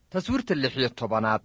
taswiirta lix iyo tobanaad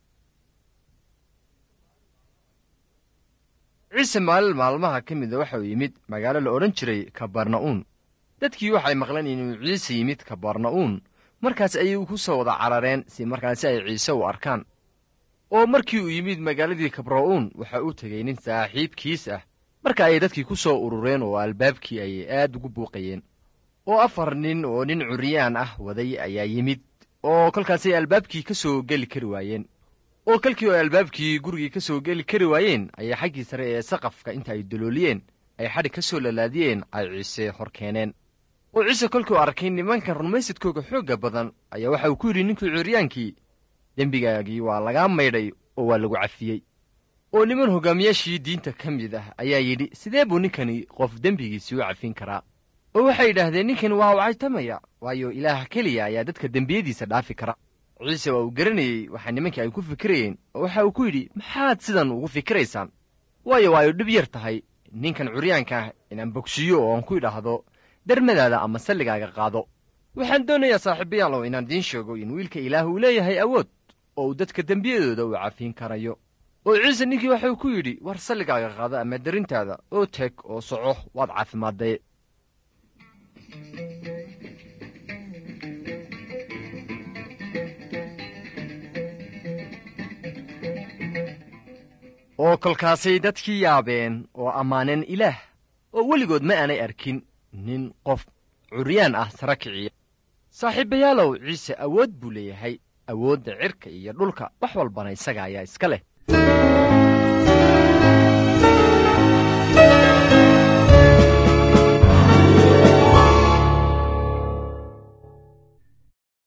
ciise maalin maalmaha ka mida waxa uu yimid magaalo la odhan jiray kabarna'uun dadkii waxay maqleen inuu ciise yimid kabarna'uun markaas ayay ku soo wada carareen si markaasi ay ciise u arkaan oo markii uu yimid magaaladii kabra'uun waxa uu tegey nin saaxiibkiis ah marka ayay dadkii ku soo urureen oo albaabkii ayay aad ugu buuqayeen oo afar nin oo nin curyaan ah waday ayaa yimid oo kolkaasay albaabkii ka soo geli kari waayeen oo kolkii oo albaabkii gurigii ka soo geli kari waayeen ayay xaggii sare ee saqafka inta ay dolooliyeen ay xadhig ka soo lalaadiyeen ay ciise hor keeneen oo ciise kolkuu arkay nimankan rumaysadkooga xoogga badan ayaa waxa uu ku yidhi ninkii curyaankii dembigaagii waa lagaa maydhay oo waa lagu cafiyey oo niman hoggaamiyaashii diinta ka mid ah ayaa yidhi sidee buu ninkani qof dembigiisii u cafin karaa oo waxay yidhaahdeen ninkani waa wacaytamaya waayo ilaah keliya ayaa dadka dembiyadiisa dhaafi kara ciise waa uu garanayey waxa nimankii ay ku fikirayeen oo waxa uu ku yidhi maxaad sidan ugu fikiraysaan waayo waa ay dhib yar tahay ninkan curyaanka ah inaan bogsiiyo oo aan ku idhaahdo dermadaada ama salligaaga qaado waxaan doonayaa saaxiibayaalow inaan idiin sheego in wiilka ilaah uu leeyahay awood oo uu dadka dembiyadooda uu cafiin karayo oo ciise ninkii waxuu ku yidhi war salligaaga qaado ama derintaada oo teg oo soco waad caafimaaddaye oo kolkaasay dadkii yaabeen oo ammaaneen ilaah oo weligood ma aanay arkin nin qof curyaan ah sara kiciya saaxiibayaalow ciise awood buu leeyahay awoodda cirka iyo dhulka wax walbana isaga ayaa iska leh